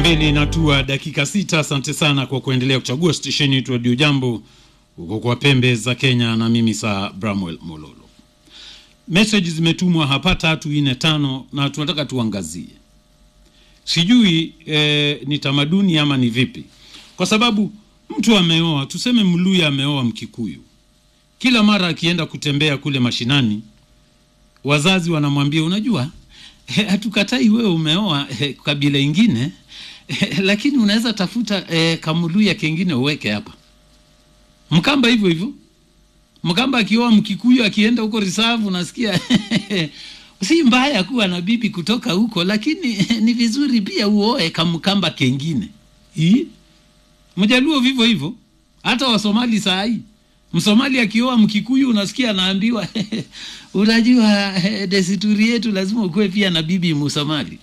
mbili inatua dakika sita. Asante sana kwa kuendelea kuchagua stesheni yetu Radio Jambo huko kwa pembe za Kenya, na mimi saa Bramwell Mololo. Message zimetumwa hapa tatu nne tano, na tunataka tuangazie, sijui eh, ni tamaduni ama ni vipi, kwa sababu mtu ameoa, tuseme Mluya ameoa Mkikuyu, kila mara akienda kutembea kule mashinani, wazazi wanamwambia unajua, eh, hatukatai wewe umeoa eh, kabila ingine eh, lakini unaweza tafuta eh, kamuluya kengine uweke hapa. Mkamba hivyo hivyo, Mkamba akioa Mkikuyu akienda huko reserve, unasikia si mbaya kuwa na bibi kutoka huko, lakini ni vizuri pia uoe kamkamba kengine. Hii Mjaluo vivyo hivyo, hata Wasomali saa hii Msomali akioa Mkikuyu unasikia anaambiwa unajua desturi yetu lazima ukuwe pia na bibi Msomali.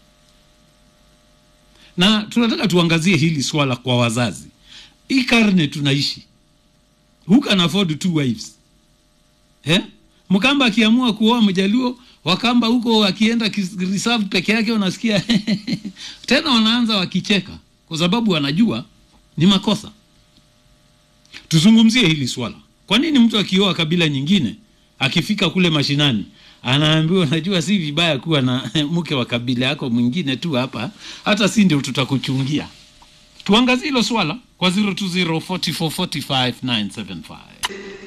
Na tunataka tuangazie hili swala kwa wazazi. Hii karne tunaishi, who can afford two wives eh? Mkamba akiamua kuoa Mjaluo, Wakamba huko akienda reserve peke yake, unasikia tena wanaanza wakicheka kwa sababu wanajua ni makosa. Tuzungumzie hili swala. Kwa nini mtu akioa kabila nyingine akifika kule mashinani anaambiwa unajua, si vibaya kuwa na mke wa kabila yako mwingine tu hapa, hata si ndio tutakuchungia. Tuangazie hilo swala kwa 0204445 975.